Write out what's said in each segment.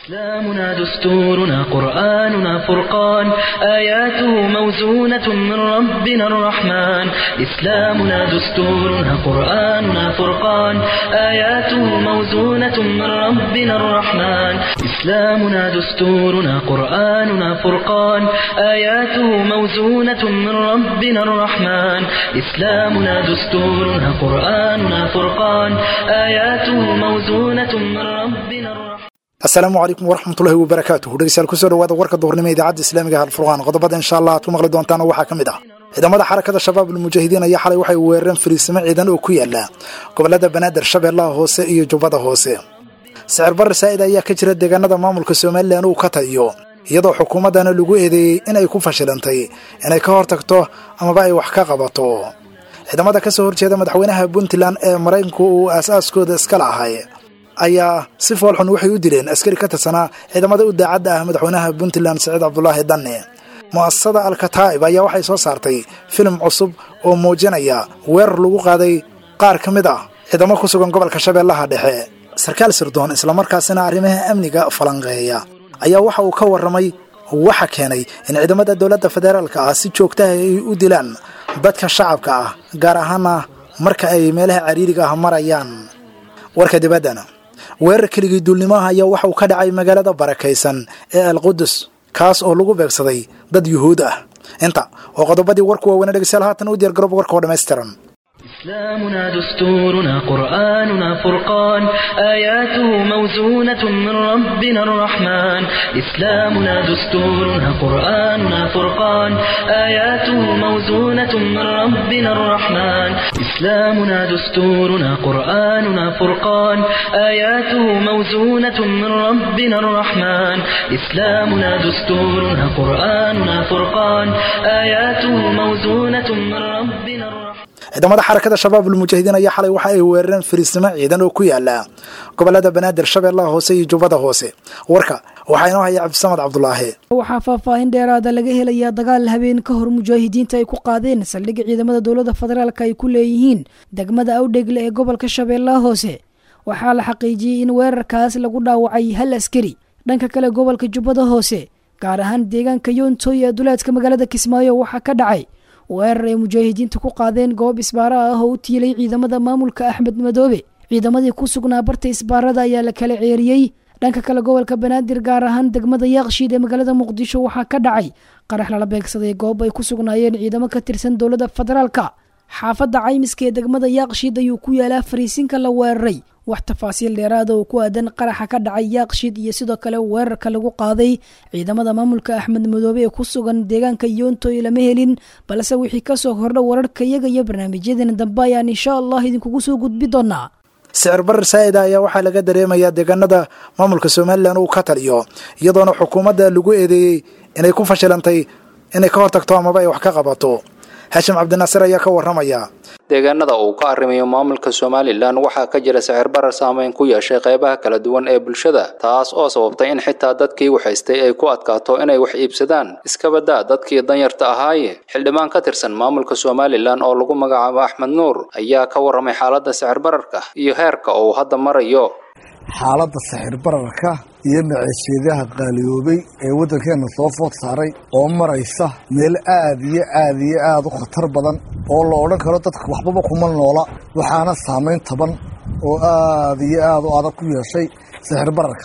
إسلامنا دستورنا قرآننا فرقان آياته موزونة من ربنا الرحمن إسلامنا دستورنا قرآننا فرقان آياته موزونة من ربنا الرحمن إسلامنا دستورنا قرآننا فرقان آياته موزونة من ربنا الرحمن إسلامنا دستورنا قرآننا فرقان آياته موزونة من ربنا الرحمن asalaamu calaykum waraxmatullahi wabarakaatuh dhegeystayaal kusoo dhawaada warka duhurnimo idaacadda islaamiga halfurqaan qodobada insha allah aad ku maqli doontaan waxaa ka mid ah ciidamada xarakada shabaab almujaahidiin ayaa xalay waxay weerareen fariisimo ciidan oo ku yaala gobolada banaadir shabeellaha hoose iyo jubbada hoose sicir barre saa'id ayaa ka jira deegaanada maamulka somalilan uu ka taliyo iyadoo xukuumaddana lagu eedeeyey inay ku fashilantay inay ka hortagto amaba ay wax ka qabato ciidamada ka soo horjeeda madaxweynaha puntland ee maraykanku uu aas-aaskooda iskala ahay ayaa si foolxun waxay u dileen askari ka tirsanaa ciidamada u daacadda ah madaxweynaha puntland siciid cabdulaahi danne mu'asasada alkataa'ib ayaa waxay soo saartay filim cusub oo muujinaya weerar lagu qaaday qaar ka mid ah ciidamo ku sugan gobolka shabeellaha dhexe sarkaal sirdoon islamarkaasina arrimaha amniga falanqeeya ayaa waxa uu ka warramay waxa keenay in ciidamada dowladda federaalka ah si joogtaha ay u dilaan dadka shacabka ah gaar ahaana marka ay meelaha cariiriga ah marayaan warka dibaddana weerar keligii duulnimaha ayaa waxa uu ka dhacay magaalada barakaysan ee alqudus kaas oo lagu beegsaday dad yuhuud ah inta oo qodobadii warku waaweynaa dhegeystayaal haatan u diyaar garooba warka oo dhammaystiran إسلامنا دستورنا قرآننا فرقان آياته موزونة من ربنا الرحمن إسلامنا دستورنا قرآننا فرقان آياته موزونة من ربنا الرحمن إسلامنا دستورنا قرآننا فرقان آياته موزونة من ربنا الرحمن إسلامنا دستورنا قرآننا فرقان آياته موزونة من ربنا الرحمن ciidamada xarakada shabaab almujaahidiin ayaa xalay waxa ay weerareen fariisnimo ciidan oo ku yaala gobolada banaadir shabeellaha hoose iyo jubbada hoose warka waxaa inoo haya cabdisamad cabdulaahi waxaa faahfaahin dheeraada laga helayaa dagaal habeen ka hor mujaahidiinta ay ku qaadeen saldhigga ciidamada dowladda federaalk ay ku leeyihiin degmada awdhegle ee gobolka shabeellaha hoose waxaa la xaqiijiyey in weerarkaas lagu dhaawacay hal askari dhanka kale gobolka jubbada hoose gaar ahaan deegaanka yoontoy ee duleedka magaalada kismaayo waxaa ka dhacay weerar ay mujaahidiinta ku qaadeen goob isbaara ah oo u tiilay ciidamada maamulka axmed madoobe ciidamadii ku sugnaa barta isbaarada ayaa la kala ceeriyey dhanka kale gobolka banaadir gaar ahaan degmada yaaqshiid ee magaalada muqdisho waxaa ka dhacay qarax lala beegsaday goob ay ku sugnaayeen ciidamo ka tirsan dowladda federaalka xaafadda caymiska ee degmada yaaqshiid ayuu ku yaalaa fariisinka la weeraray wax tafaasiil dheeraada oo ku aadan qaraxa ka dhacay yaaqshiid iyo sidoo kale weerarka lagu qaaday ciidamada maamulka axmed madoobe ee ku sugan deegaanka yoontoy lama helin balse wixii kasoo kordha wararka iyaga iyo barnaamijyadeena dambe ayaan insha allah idinkugu soo gudbi doonaa sicir barar saa'ida ayaa waxaa laga dareemayaa deegaanada maamulka somalilan uu ka taliyo iyadoona xukuumadda lagu eedeeyey inay ku fashilantay inay ka hortagto amaba ay wax ka qabato haashim cabdinaasir ayaa ka warramaya deegaanada uu ka arrimayo maamulka somalilan waxaa ka jira sicir barar saameyn ku yeeshay qeybaha kala duwan ee bulshada taas oo sababtay in xitaa dadkii waxhaystay ay ku adkaato inay wax iibsadaan iskabadaa dadkii danyarta ahaaye xildhibaan ka tirsan maamulka somalilan oo lagu magacaabo axmed nuur ayaa ka warramay xaaladda sicir bararka iyo heerka uu hadda marayo xaaladda sixir bararka iyo maceesheedaha qaaliyoobay ee waddankeenna soo food saaray oo maraysa meel aad iyo aad iyo aad u khatar badan oo la odhan karo dadka waxbaba kuma noola waxaana saamayn taban oo aad iyo aad u adag ku yeeshay sixir bararka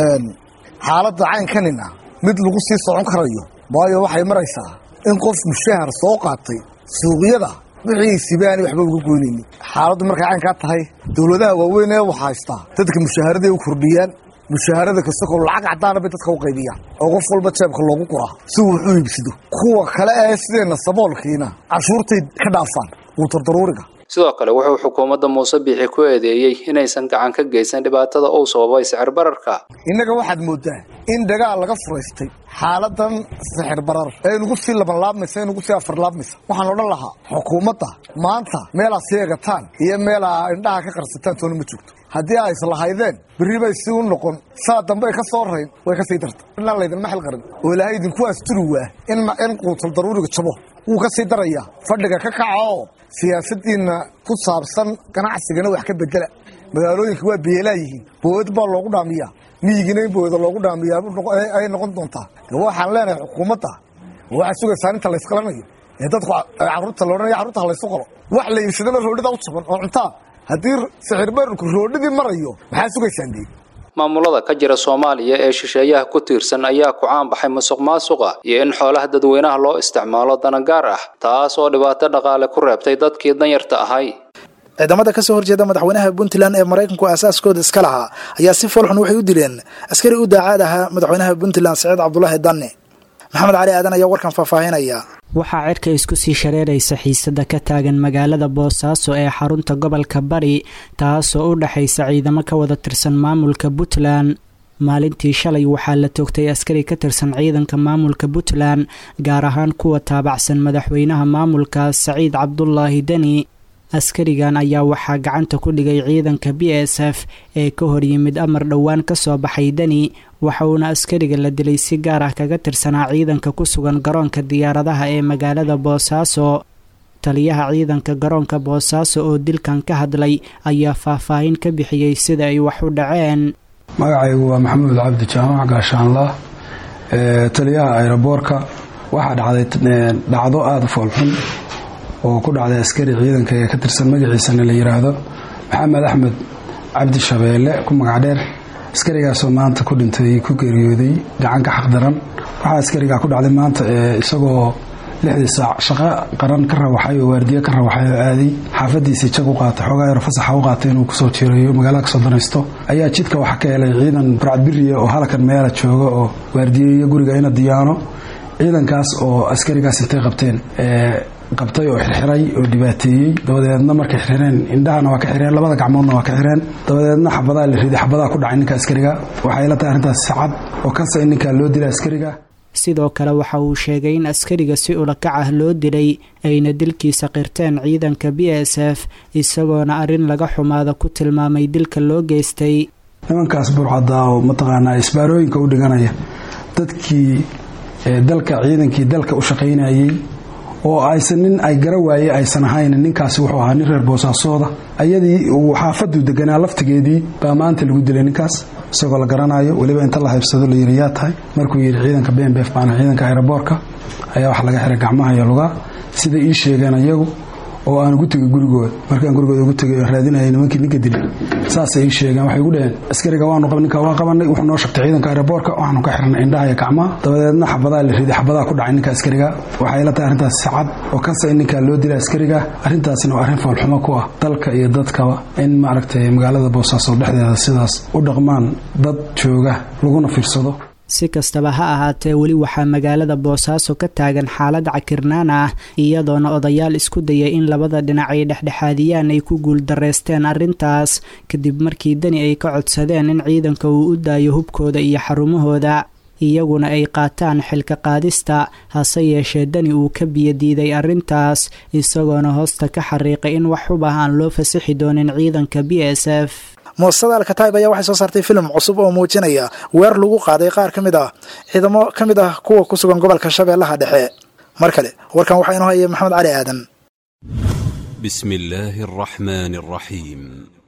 xaaladda caynkanina mid lagu sii socon karayo waayo waxay maraysaa in qof mushahar soo qaatay suuqyada wixiisiba aanay waxba uga goynaynin xaaladdu markay caynkaa tahay dowladaha waaweyn ee wax haystaa dadka mushaharaday u kordhiyaan mushaharada kasta koo lacag caddaana bay dadka u qaybiyaan oo qof walba jeebka loogu guraa si uu wax u iibsado kuwa kale ee sideenna saboolkiina cashuurtay ka dhaafaan quutardaruuriga sidoo kale wuxuu xukuumadda muuse biixi ku eedeeyey inaysan gacan ka geysan dhibaatada uu sababay sicir bararka innaga waxaad mooddaa in dagaal laga furaystay xaaladan sixir barar ee nugu sii labanlaabmaysa ee nugu sii afarlaabmaysa waxaan odhan lahaa xukuumadda maanta meelaad sii egataan iyo meelaa indhaha ka qarsataan toona ma joogto haddii ay islahaydeen berri bay si u noqon saa dambe ay ka soo rayn way ka sii darta inaan laydinma xil qarin oo ilaahay idinku asturi waa in quutal daruuriga jabo wuu ka sii darayaa fadhiga ka kaca oo siyaasaddiinna ku saabsan ganacsigana wax ka bedela magaalooyinka waa beelaa yihiin booyad baa loogu dhaamiyaa miyigiina in booyada loogu dhaamiyaa ayay noqon doontaa waxaan leenahay xukuumadda waxaa sugaysaa inta laysqalanayo ee dadku carruurta loodhanaya carruurta ha laysu qalo wax la iibsadaba roodhida u sugan oo cuntaa haddii sixirbararku roodhidii marayo maxaa sugaysaan dee maamulada ka jira soomaaliya ee shisheeyaha ku tiirsan ayaa ku caanbaxay musuq maasuqa iyo in xoolaha dadweynaha loo isticmaalo danagaar ah taas oo dhibaato dhaqaale ku reebtay dadkii danyarta ahay ciidamada kasoo horjeeda madaxweynaha puntland ee maraykanku aasaaskooda iska lahaa ayaa si foolxun waxay u dileen askari u daacaad ahaa madaxweynaha puntland saciid cabdulaahi danne maxamed cali aadan ayaa warkan faahfaahinaya waxaa cirka isku sii shareeraysa xiisada ka taagan magaalada boosaaso ee xarunta gobolka bari taasoo u dhexaysa ciidamo ka wada tirsan maamulka puntland maalintii shalay waxaa la toogtay askari ka tirsan ciidanka maamulka puntland gaar ahaan kuwa taabacsan madaxweynaha maamulkaas saciid cabdulaahi deni askarigan ayaa waxaa gacanta ku dhigay ciidanka b s f ee ka hor yimid amar dhowaan kasoo baxay deni waxa uuna askariga la dilay si gaar ah kaga tirsanaa ciidanka ku sugan garoonka diyaaradaha ee magaalada boosaaso taliyaha ciidanka garoonka boosaaso oo dilkan ka hadlay ayaa faahfaahin ka bixiyey sida ay wax u dhaceen magacaygu waa maxamuud cabdi jaamac gaashaanlah taliyaha ayroboorka waxaa dhacday dhacdo aada u foolxun oo ku dhacday askari ciidanka ee ka tirsan magaciisana la yiraahdo maxamed axmed cabdi shabeelle ku magacdheer askarigaasoo maanta ku dhintay ku geeriyooday gacanka xaqdaran waxaa askarigaa ku dhacday maanta isagoo lixdii saac shaqo qaran ka rawaxay oo waardiye ka rawaxay oo aaday xaafadiisii jag u qaatay xoogaa yaro fasaxa u qaatay inuu kusoo jiirayo magaalada kasoo danaysto ayaa jidka waxaa ka helay ciidan burcadbiriya oo halkan meela jooga oo waardiyeeyo guriga ina diyaano ciidankaas oo askarigaas intay qabteen qabtay oo xirxiray oo dhibaateeyey dabadeedna markay xirxireen indhahana waa ka xireen labada gacmoodna waa ka xireen dabadeedna xabadaa la riday xabadaa ku dhacay ninka askariga waxay la tahay arrintaas sacad oo kasa in ninkaa loo dila askariga sidoo kale waxa uu sheegay in askariga si ulakac ah loo dilay ayna dilkiisa qirteen ciidanka b s f isagoona arrin laga xumaada ku tilmaamay dilka loo geystay nimankaas burcadaa oo mataqaanaa isbaarooyinka u dhiganaya dadkii dalka ciidankii dalka u shaqaynayey oo aysan nin ay gara waaye aysan ahayn ninkaasi wuxuu ahaa nin reer boosaasooda ayadii uu xaafaduu deganaa laftigeedii baa maanta lagu dilay ninkaas isagoo la garanayo weliba inta la haybsado la yiri yaa tahay markuu yidhi ciidanka bnbf baana ciidanka aeroboorka ayaa wax laga xiray gacmaha iyo lugaa sida ii sheegeen iyagu oo aan ugu tegay gurigooda markaan gurigooda ugu tegay raadinayay nimankii ninka dilay saasay ii sheegeen waxay igu dhaheen askariga waanu qab ninka waa qabanay wuxuu noo shagtay ciidanka aeroboorka waxaanu ka xirnay indhaha iyo gacmaha dabadeedna xabadaa la riday xabadaa ku dhacay ninka askariga waxay la tahay arrintaas sacad oo kasa in ninkaa loo dila askariga arrintaasina waa arrin foolxumo ku ah dalka iyo dadkaba in maaragtay magaalada boosaaso dhexdeeda sidaas u dhaqmaan dad jooga laguna fiirsado si kastaba ha ahaatee weli waxaa magaalada boosaaso ka taagan xaalad cakirnaan ah iyadoona odayaal isku dayay in labada dhinac ay dhexdhexaadiyaan ay ku guuldareysteen arrintaas kadib markii deni ay ka codsadeen in ciidanka uu u daayo hubkooda iyo xarumahooda iyaguna ay qaataan xilka qaadista hase yeeshee deni uu ka biyadiiday arrintaas isagoona hoosta ka xariiqay in wax hub ah aan loo fasixi doonin ciidanka b s f muasasada alkataib ayaa waxay soo saartay filim cusub oo muujinaya weer lagu qaaday qaar ka mid ah ciidamo ka mid ah kuwa ku sugan gobolka shabeellaha dhexe mar kale warkan waxaa inoo haya maxamed cali aadan bismi illaahi araxmaani araxiim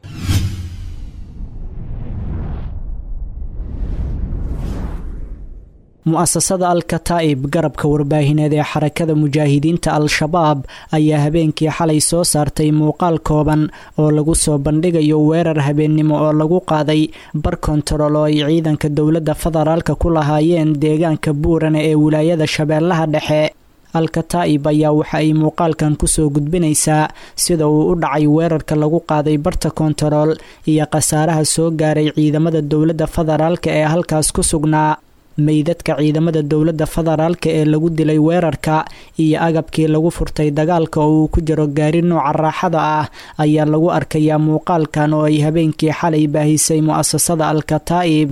mu-asasada al-kataa'ib garabka warbaahineed ee xarakada mujaahidiinta al-shabaab ayaa habeenkii xalay soo saartay muuqaal kooban oo lagu soo bandhigayo weerar habeennimo oo lagu qaaday bar kontarool oo ay ciidanka dowladda federaalka ku lahaayeen deegaanka buurane ee wilaayada shabeellaha dhexe al-kataa'ib ayaa waxa ay muuqaalkan kusoo gudbinaysaa sida uu u dhacay weerarka lagu qaaday barta kontarool iyo khasaaraha soo gaaray ciidamada dowladda federaalka ee halkaas ku sugnaa meydadka ciidamada dowladda federaalka ee lagu dilay weerarka iyo agabkii lagu furtay dagaalka oo uu ku jiro gaari nooca raaxada ah ayaa lagu arkayaa muuqaalkan oo ay habeenkii xalay baahisay mu'asasada al-kataa'ib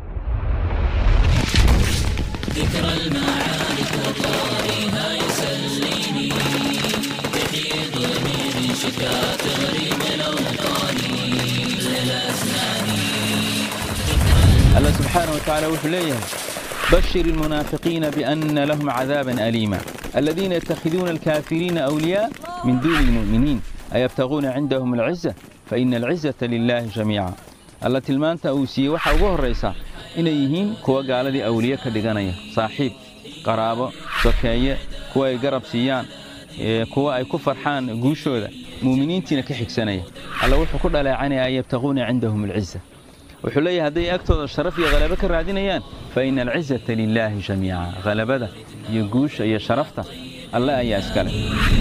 الله سبحانه وتعالى وحليه بشر المنافقين بأن لهم عذابا أليما الذين يتخذون الكافرين أولياء من دون المؤمنين ayabtaquuna cindahum alciza fa ina alcizata lilaahi jamiica alla tilmaanta uu siiyey waxaa ugu horraysaa inay yihiin kuwa gaaladii awliye ka dhiganaya saaxiib qaraabo sokeeye kuwa ay garab siiyaan kuwa ay ku farxaan guushooda muuminiintiina ka xigsanaya alla wuxuu ku dhaleecanaya an yabtaquuna cindahum alciza wuxuu leeyahay hadday agtooda sharaf iyo halabo ka raadinayaan fa ina alcizata lilaahi jamiica halabada iyo guusha iyo sharafta alle ayaa iskale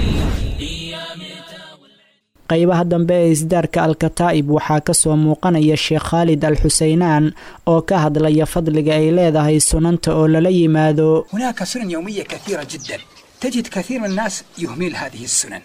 qaybaha dambe ee isdaarka alkataa'ib waxaa ka soo muuqanaya sheekh khaalid al xuseynaan oo ka hadlaya fadliga ay leedahay sunanta oo lala yimaado هناك سنن يومية كثيرة جدا تجد كثير من الناس يهمل هذه السنن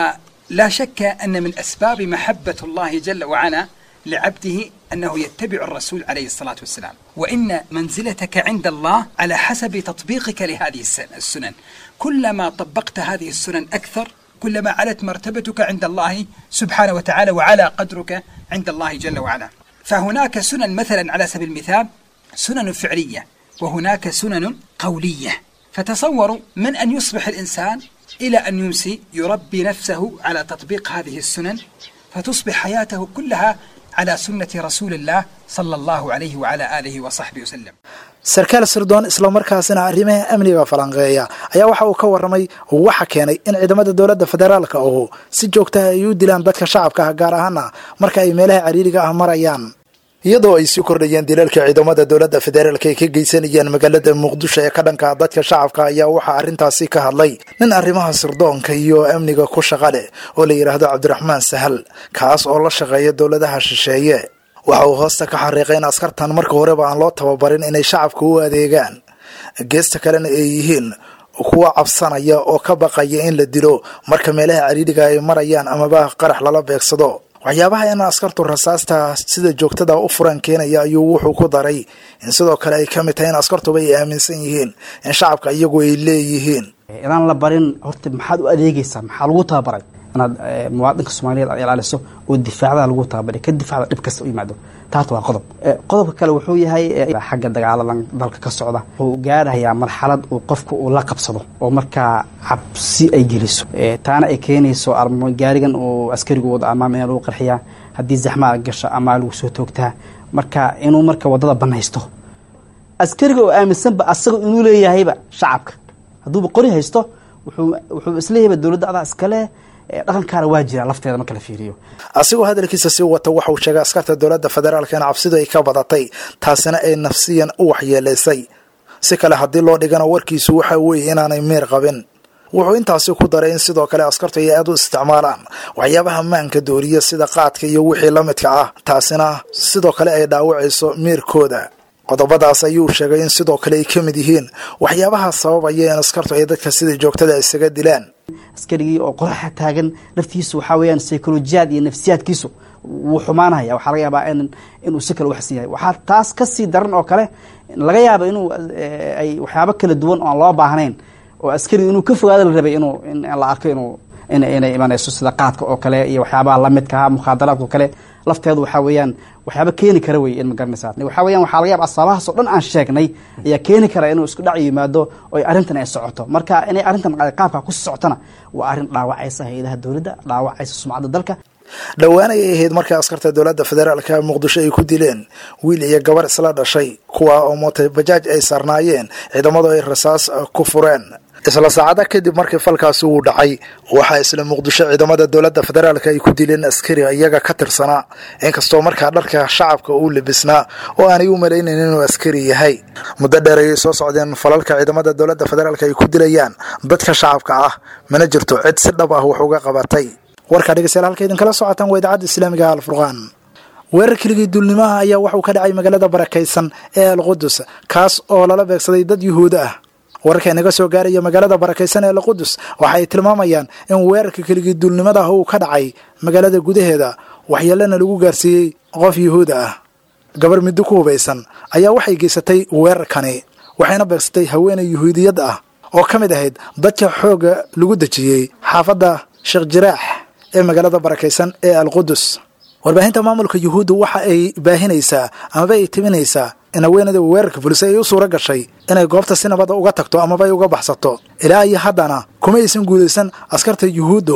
ولا شك أن من أسباب محبة الله جل وعلا لعبده أنه يتبع الرسول عليه الصلاة والسلام وإن منزلتك عند الله على حسب تطبيقك لهذه السن- السنن كلما طبقت هذه السنن أكثر كلما علت مرتبتك عند الله سبحانه وتعالى وعلى قدرك عند الله جل وعلا فهناك سنن مثلا على سبيل المثال سنن فعلية وهناك سنن قولية فتصوروا من أن يصبح الإنسان إلى أن يمسي يربي نفسه على تطبيق هذه السنن فتصبح حياته كلها على سنة رسول الله صلى الله عليه وعلى آله وصحبه وسلم sarkaal sirdoon islamarkaasina arrimaha amniga falanqeeya ayaa waxa uu ka warramay waxa keenay in ciidamada dowladda federaalka ahu si joogtaha ay u dilaan dadka shacabka ah gaar ahaana marka ay meelaha cariiriga ah marayaan iyadoo ay sii kordhayeen dilalka ciidamada dowladda federaalka ay ka geysanayaan magaalada muqdisho ee ka dhanka ah dadka shacabka ayaa waxaa arrintaasi ka hadlay nin arrimaha sirdoonka iyo amniga ku shaqa leh oo la yidhaahdo cabdiraxmaan sahal kaas oo la shaqeeya dowladaha shisheeye waxa uu hoosta ka xariiqay in askartan marka horeba aan loo tababarin inay shacabka u adeegaan geesta kalena ay yihiin kuwa cabsanaya oo ka baqaya in la dilo marka meelaha cariiriga ay marayaan amaba qarax lala beegsado waxyaabaha in askartu rasaasta sida joogtada u furan keenaya ayuu wuxuu ku daray in sidoo kale ay ka mid tahay in askartuba ay aaminsan yihiin in shacabka iyagu ay leeyihiin inaan la barin horta maxaad u adeegaysaa maxaa lagu tababaray inaad eh, muwaadinka soomaaliyeed aad ilaaliso oo difaacda lagu tababaray ka difaacda dhib kasta u yimaado taas waa qodob Eh, qodobka kale wuxuu yahay eh, xagga dagaaladan dalka ka socda wuxuu gaarayaa marxalad uu qofku uu la qabsado oo markaa cabsi ay geliso Eh, taana ay keenayso armo gaarigan uu askarigu wado amaam in lagu qarxiyaa haddii zaxmaa gasho amaa lagu soo toogtaa marka inuu marka wadada banaysto askariga oo aaminsanba asaga inuu leeyahayba shacabka hadduuba qori haysto wuxuu wuxuu isleeyahayba dowladda adaa iskale eh, dhaqankaana waa jira lafteeda marka la fiiriyo asigoo hadalkiisa sii wata waxa uu sheegay askarta dowladda federaalka in cabsidu ay ka badatay taasina ay nafsiyan u waxyeelaysay si kale haddii loo dhigana warkiisu waxa weeye inaanay miir qabin wuxuu intaasi ku daray in sidoo kale askartu ay aad u isticmaalaan waxyaabaha maanka dooriya sida qaadka iyo wixii la midka ah taasina sidoo kale ay dhaawacayso miirkooda qodobadaas ayuu sheegay in sidoo kale ay ka mid yihiin waxyaabaha sababaya in askartu ay dadka sida joogtada isaga dilaan askarigii oo qoraxa taagan laftiisu waxaa weeyaan psycholojiyaad iyo nafsiyaadkiisu wuu xumaanaya waxaa laga yaabaa in inuu si kale waxsan yahay waxaa taas ka sii daran oo kale laga yaaba inuu eh, ay waxyaabo kala duwan oo aan loo baahnayn oo askarigu inuu ka fogaado la rabay inuu in la arko inuu in inay imanayso sida qaadka oo kale iyo waxyaabaha lamidka ah mukhaadaraadka oo kale lafteedu waxaa weeyaan waxyaaba keeni kara wey in ma garanaysaa waxaa weeyaan waxaa laga yaaba asbaabahaas oo dhan aan sheegnay ayaa keeni kara inuu isku dhac yimaado oo arrintan ay socoto marka inay arrintan qaabka ku socotona waa arrin dhaawacaysa hay-adaha dowladda dhaawacaysa sumcadda dalka dhowaan ayay ahayd markii askarta dowladda federaalka muqdisho ay ku dileen wiil iyo gabar isla dhashay kuwa oo mootay bajaaj ay saarnaayeen ciidamadu ay rasaas ku fureen isla saacada kadib markii falkaasi uu dhacay waxaa isla muqdisho ciidamada dowladda federaalka ay ku dileen askari iyaga ka tirsanaa inkastoo markaa dharka shacabka uu libisnaa oo aanay u malaynayn inuu askari yahay muddo dheer ayay soo socdeen falalka ciidamada dowladda federaalka ay ku dilayaan dadka shacabka ah mana jirto cid si dhab ah wax uga qabatay warkaa dhegeystayaal halka idinkala socotaan waa idaacadda islaamiga alfurqaan weerar keligii duulnimaha ayaa waxauu ka dhacay magaalada barakaysan ee alqudus kaas oo lala beegsaday dad yuhuuda ah wararka inaga soo gaaraya magaalada barakaysan ee alqudus waxa ay tilmaamayaan in weerarka keligii duulnimada ah uu ka dhacay magaalada gudaheeda waxyeelana lagu gaarsiiyey qof yuhuuda ah gabar middo ku hubaysan ayaa waxay geysatay weerarkani waxayna beegsatay haweeney yuhuudiyad ah oo ka mid ahayd dadka xoogga lagu dejiyey xaafadda sheekh jiraax ee magaalada barakaysan ee alqudus warbaahinta maamulka yuhuudda waxa ay baahinaysaa amaba ay timinaysaa in haweenada weerarka fulisay ay u suura gashay inay goobta si nabada uga tagto amaba ay uga baxsato ilaa iyo haddana kuma aysan guulaysan askarta yuhuudda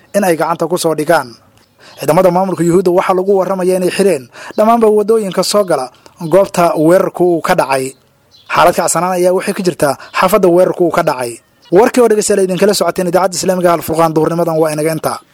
in ay gacanta ku soo dhigaan ciidamada maamulka yuhuudda waxaa lagu warramaya inay xireen dhammaanba waddooyinka soo gala goobta weerarku uu ka dhacay xaalad kacsanaan ayaa waxay ka jirtaa xaafadda weerarku uu ka dhacay warkii oo dhegeystayaal idinkala socoteen idaacadda islaamiga halfurqaan duhurnimadan waa inaga intaa